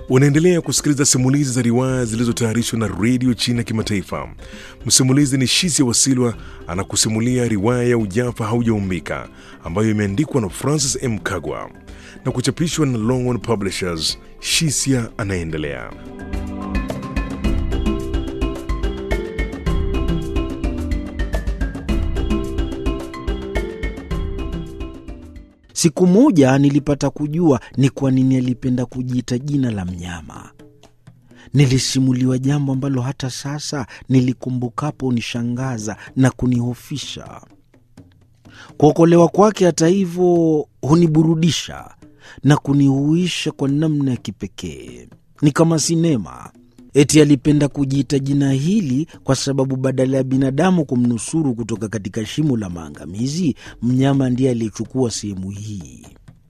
Unaendelea kusikiliza simulizi za riwaya zilizotayarishwa na redio China Kimataifa. Msimulizi ni Shisia Wasilwa anakusimulia riwaya ya Ujafa Haujaumbika ambayo imeandikwa na Francis M. Kagwa na kuchapishwa na Longhorn Publishers. Shisia anaendelea. Siku moja nilipata kujua ni kwa nini alipenda kujiita jina la mnyama. Nilisimuliwa jambo ambalo hata sasa nilikumbukapo unishangaza na kunihofisha. Kuokolewa kwake, hata hivyo, huniburudisha na kunihuisha kwa namna ya kipekee. Ni kama sinema. Eti alipenda kujiita jina hili kwa sababu badala ya binadamu kumnusuru kutoka katika shimo la maangamizi, mnyama ndiye aliyechukua sehemu hii.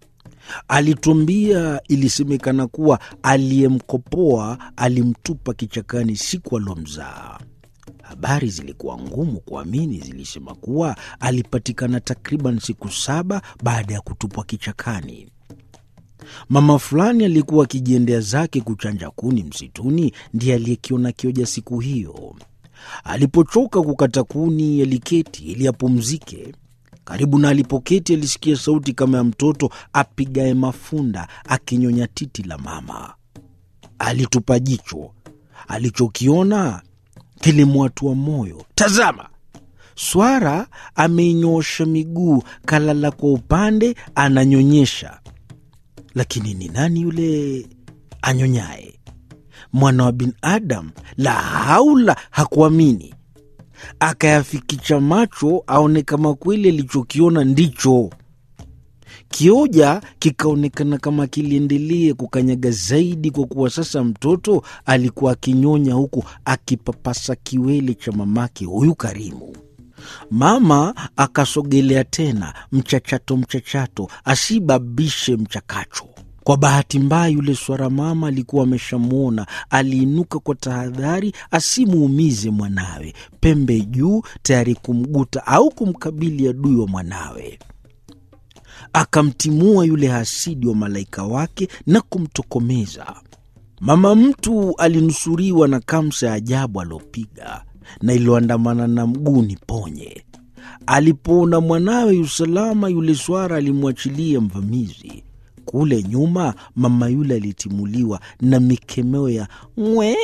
Alituambia ilisemekana kuwa aliyemkopoa alimtupa kichakani siku alomzaa. Habari zilikuwa ngumu kuamini, zilisema kuwa alipatikana takriban siku saba baada ya kutupwa kichakani. Mama fulani alikuwa akijiendea zake kuchanja kuni msituni, ndiye aliyekiona kioja siku hiyo. Alipochoka kukata kuni, aliketi ili apumzike. Karibu na alipoketi, alisikia sauti kama ya mtoto apigaye mafunda akinyonya titi la mama. Alitupa jicho, alichokiona kilimwatua moyo. Tazama, swara ameinyoosha miguu, kalala kwa upande, ananyonyesha lakini ni nani yule anyonyaye? Mwana wa binadamu? La haula! Hakuamini, akayafikicha macho aone kama kweli alichokiona ndicho. Kioja kikaonekana kama kiliendelee kukanyaga zaidi, kwa kuwa sasa mtoto alikuwa akinyonya huku akipapasa kiwele cha mamake huyu Karimu. Mama akasogelea tena, mchachato mchachato, asibabishe mchakacho. Kwa bahati mbaya, yule swara mama alikuwa ameshamwona. Aliinuka kwa tahadhari asimuumize mwanawe, pembe juu, tayari kumguta au kumkabili adui wa mwanawe. Akamtimua yule hasidi wa malaika wake na kumtokomeza. Mama mtu alinusuriwa na kamsa ya ajabu aliopiga na iliyoandamana na mguu ni ponye. Alipoona mwanawe yusalama, yule swara alimwachilia mvamizi. Kule nyuma, mama yule alitimuliwa na mikemeo ya ng'wee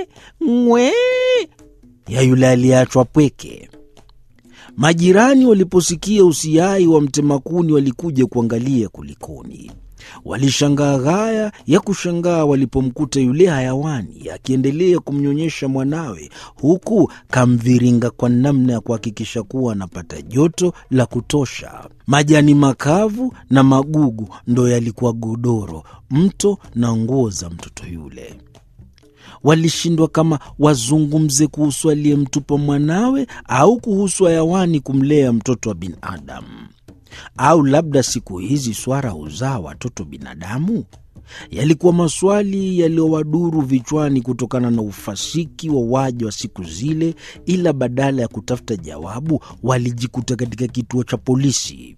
ng'wee ya yule aliyeachwa pweke. Majirani waliposikia usiai wa mtemakuni walikuja kuangalia kulikoni. Walishangaa ghaya ya kushangaa walipomkuta yule hayawani akiendelea kumnyonyesha mwanawe, huku kamviringa kwa namna ya kuhakikisha kuwa anapata joto la kutosha. Majani makavu na magugu ndo yalikuwa godoro, mto na nguo za mtoto yule. Walishindwa kama wazungumze kuhusu aliyemtupa mwanawe au kuhusu hayawani kumlea mtoto wa binadamu au labda siku hizi swara huzaa watoto binadamu? Yalikuwa maswali yaliyowaduru vichwani kutokana na ufasiki wa waja wa siku zile, ila badala ya kutafuta jawabu walijikuta katika kituo cha polisi.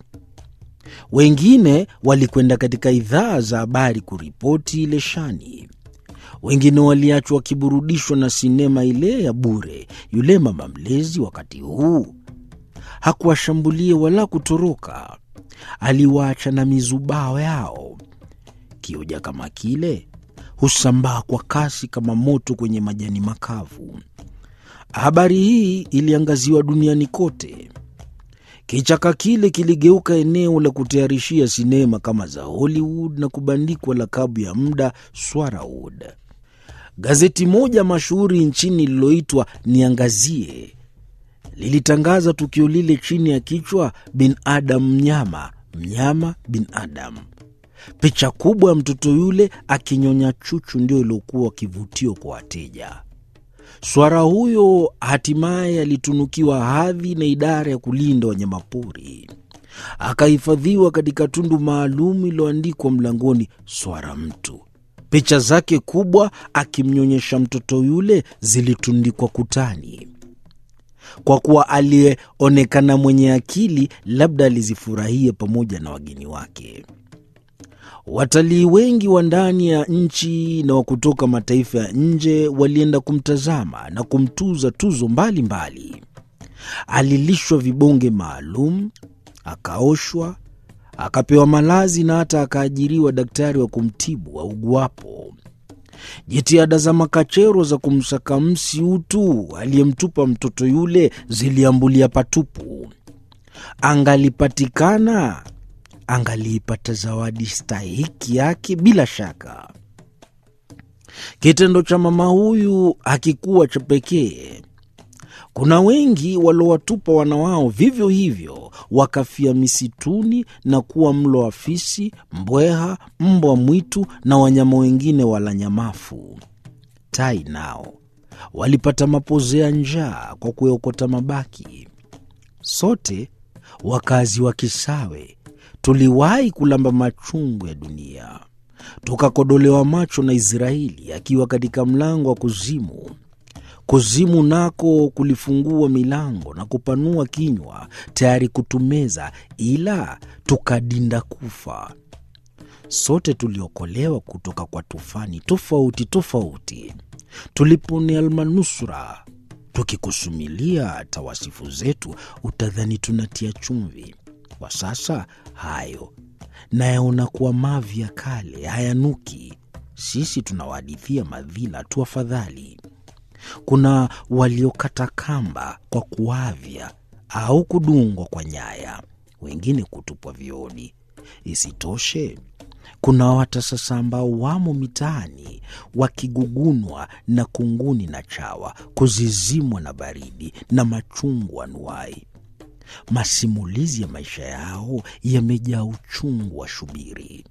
Wengine walikwenda katika idhaa za habari kuripoti ile shani. Wengine waliachwa wakiburudishwa na sinema ile ya bure. Yule mama mlezi wakati huu hakuwashambulia wala kutoroka, aliwaacha na mizubao yao. Kioja kama kile husambaa kwa kasi kama moto kwenye majani makavu. Habari hii iliangaziwa duniani kote. Kichaka kile kiligeuka eneo la kutayarishia sinema kama za Hollywood na kubandikwa lakabu ya muda Swarawood. Gazeti moja mashuhuri nchini lililoitwa Niangazie lilitangaza tukio lile chini ya kichwa binadamu mnyama, mnyama binadamu. Picha kubwa ya mtoto yule akinyonya chuchu ndio iliokuwa kivutio kwa wateja. Swara huyo hatimaye alitunukiwa hadhi na idara ya kulinda wanyamapori, akahifadhiwa katika tundu maalum iliyoandikwa mlangoni, swara mtu. Picha zake kubwa akimnyonyesha mtoto yule zilitundikwa kutani. Kwa kuwa aliyeonekana mwenye akili, labda alizifurahia pamoja na wageni wake. Watalii wengi wa ndani ya nchi na wa kutoka mataifa ya nje walienda kumtazama na kumtuza tuzo mbalimbali mbali. Alilishwa vibonge maalum, akaoshwa, akapewa malazi na hata akaajiriwa daktari wa kumtibu auguapo. Jitihada za makachero za kumsaka msi utu aliyemtupa mtoto yule ziliambulia patupu. Angalipatikana, angaliipata zawadi stahiki yake bila shaka. Kitendo cha mama huyu hakikuwa cha pekee. Kuna wengi waliowatupa wana wao vivyo hivyo, wakafia misituni na kuwa mlo wa fisi, mbweha, mbwa mwitu na wanyama wengine wala nyamafu. Tai nao walipata mapozea njaa kwa kuyaokota mabaki. Sote wakazi wa Kisawe tuliwahi kulamba machungu ya dunia, tukakodolewa macho na Israeli akiwa katika mlango wa kuzimu. Kuzimu nako kulifungua milango na kupanua kinywa tayari kutumeza, ila tukadinda kufa. Sote tuliokolewa kutoka kwa tufani tofauti tofauti, tuliponea almanusura tukikusumilia tawasifu zetu, utadhani tunatia chumvi. Kwa sasa hayo nayaona kuwa mavi ya kale, hayanuki. Sisi tunawahadithia madhila tu, afadhali kuna waliokata kamba kwa kuavya au kudungwa kwa nyaya, wengine kutupwa vioni. Isitoshe, kuna wata sasa ambao wamo mitaani wakigugunwa na kunguni na chawa, kuzizimwa na baridi na machungu anuai. Masimulizi ya maisha yao yamejaa uchungu wa shubiri.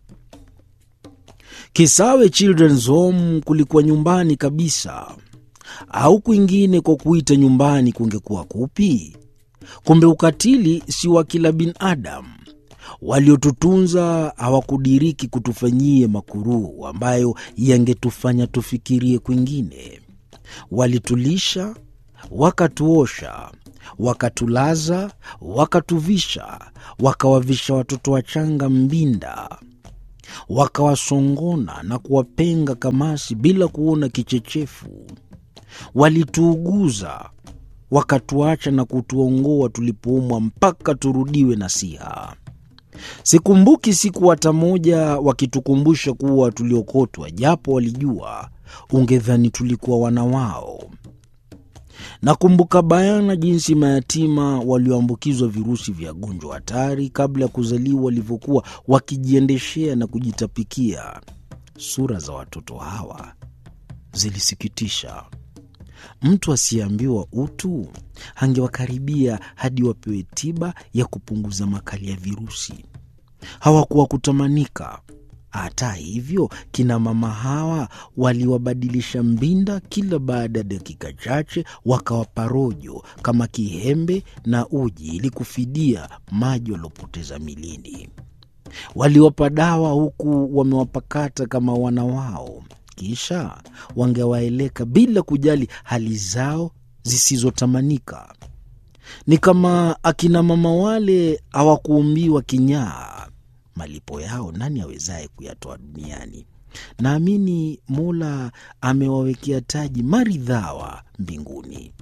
Kisawe Children's Home kulikuwa nyumbani kabisa au kwingine kwa kuita nyumbani kungekuwa kupi? Kumbe ukatili si wa kila binadamu. Waliotutunza hawakudiriki kutufanyie makuruu ambayo yangetufanya tufikirie kwingine. Walitulisha, wakatuosha, wakatulaza, wakatuvisha, wakawavisha watoto wachanga mbinda, wakawasongona na kuwapenga kamasi bila kuona kichechefu walituuguza wakatuacha na kutuongoa tulipoumwa mpaka turudiwe na siha. Sikumbuki siku hata moja wakitukumbusha kuwa tuliokotwa, japo walijua, ungedhani tulikuwa wana wao. Nakumbuka bayana jinsi mayatima walioambukizwa virusi vya gonjwa hatari kabla ya kuzaliwa walivyokuwa wakijiendeshea na kujitapikia. Sura za watoto hawa zilisikitisha. Mtu asiyeambiwa utu angewakaribia hadi wapewe tiba ya kupunguza makali ya virusi. Hawakuwa kutamanika. Hata hivyo, kina mama hawa waliwabadilisha mbinda kila baada ya dakika chache, wakawapa rojo kama kihembe na uji ili kufidia maji waliopoteza milini. Waliwapa dawa huku wamewapakata kama wana wao kisha wangewaeleka bila kujali hali zao zisizotamanika. Ni kama akina mama wale hawakuumbiwa kinyaa. Malipo yao nani awezaye kuyatoa duniani? Naamini Mola amewawekea taji maridhawa mbinguni.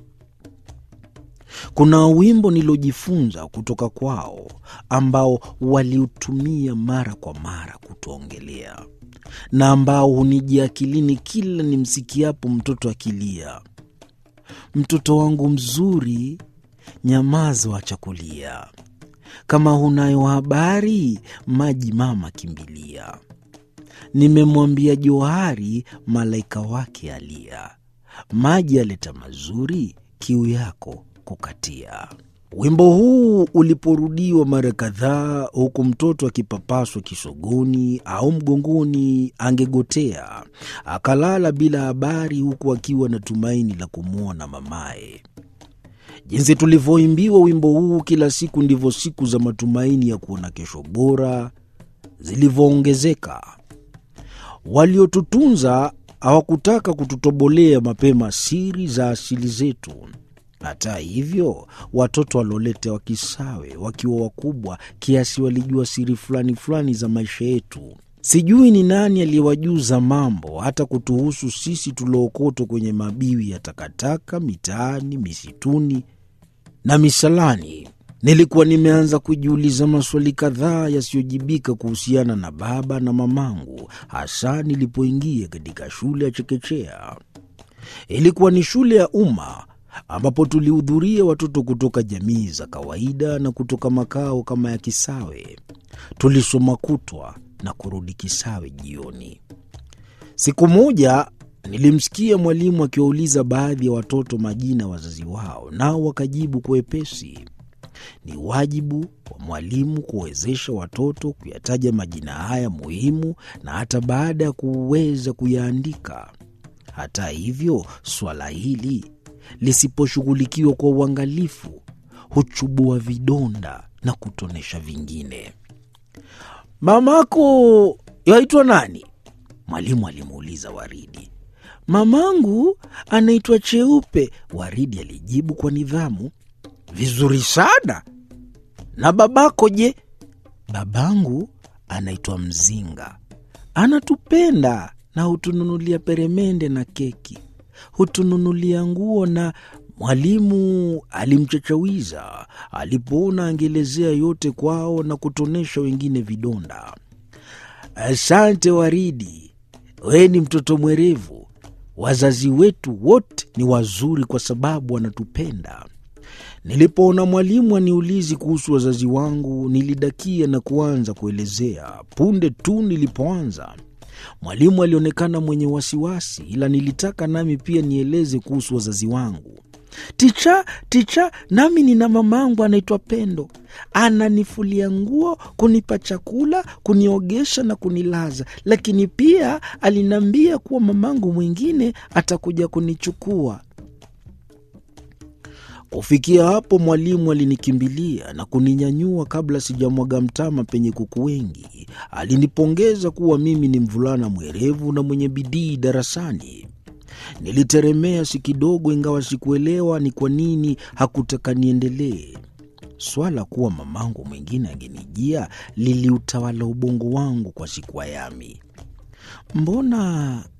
Kuna wimbo nilojifunza kutoka kwao ambao waliutumia mara kwa mara kutuongelea na ambao hunijia akilini kila nimsikiapo mtoto akilia: mtoto wangu mzuri, nyamaza, wacha kulia. Kama hunayo habari, maji mama kimbilia. Nimemwambia johari, malaika wake alia. Maji aleta mazuri, kiu yako kukatia. Wimbo huu uliporudiwa mara kadhaa, huku mtoto akipapaswa kisogoni au mgongoni, angegotea akalala bila habari, huku akiwa na tumaini la kumwona mamaye. Jinsi tulivyoimbiwa wimbo huu kila siku, ndivyo siku za matumaini ya kuona kesho bora zilivyoongezeka. Waliotutunza hawakutaka kututobolea mapema siri za asili zetu. Hata hivyo, watoto walolete Wakisawe wakiwa wakubwa kiasi walijua siri fulani fulani za maisha yetu. Sijui ni nani aliyewajuza mambo hata kutuhusu sisi tuliookotwa kwenye mabiwi ya takataka mitaani, misituni na misalani. Nilikuwa nimeanza kujiuliza maswali kadhaa yasiyojibika kuhusiana na baba na mamangu, hasa nilipoingia katika shule ya chekechea. Ilikuwa ni shule ya umma ambapo tulihudhuria watoto kutoka jamii za kawaida na kutoka makao kama ya Kisawe. Tulisoma kutwa na kurudi Kisawe jioni. Siku moja nilimsikia mwalimu akiwauliza baadhi ya watoto majina ya wazazi wao, nao wakajibu kwa wepesi. Ni wajibu wa mwalimu kuwezesha watoto kuyataja majina haya muhimu na hata baada ya kuweza kuyaandika. Hata hivyo, swala hili lisiposhughulikiwa kwa uangalifu huchubua vidonda na kutonesha vingine. Mamako yaitwa nani? Mwalimu alimuuliza Waridi. Mamangu anaitwa Cheupe, Waridi alijibu kwa nidhamu. Vizuri sana. Na babako je? Babangu anaitwa Mzinga, anatupenda na hutununulia peremende na keki, hutununulia nguo na Mwalimu alimchachawiza alipoona angeelezea yote kwao na kutonesha wengine vidonda. Asante Waridi, we ni mtoto mwerevu. Wazazi wetu wote ni wazuri kwa sababu wanatupenda. Nilipoona mwalimu aniulizi kuhusu wazazi wangu, nilidakia na kuanza kuelezea. Punde tu nilipoanza, mwalimu alionekana mwenye wasiwasi, ila nilitaka nami pia nieleze kuhusu wazazi wangu. Ticha, ticha, nami nina mamangu anaitwa Pendo, ananifulia nguo, kunipa chakula, kuniogesha na kunilaza, lakini pia aliniambia kuwa mamangu mwingine atakuja kunichukua. Kufikia hapo, mwalimu alinikimbilia na kuninyanyua kabla sijamwaga mtama penye kuku wengi. Alinipongeza kuwa mimi ni mvulana mwerevu na mwenye bidii darasani. Niliteremea si kidogo, ingawa sikuelewa ni kwa nini hakutaka niendelee. Swala kuwa mamangu mwingine angenijia liliutawala ubongo wangu kwa siku ayami. Mbona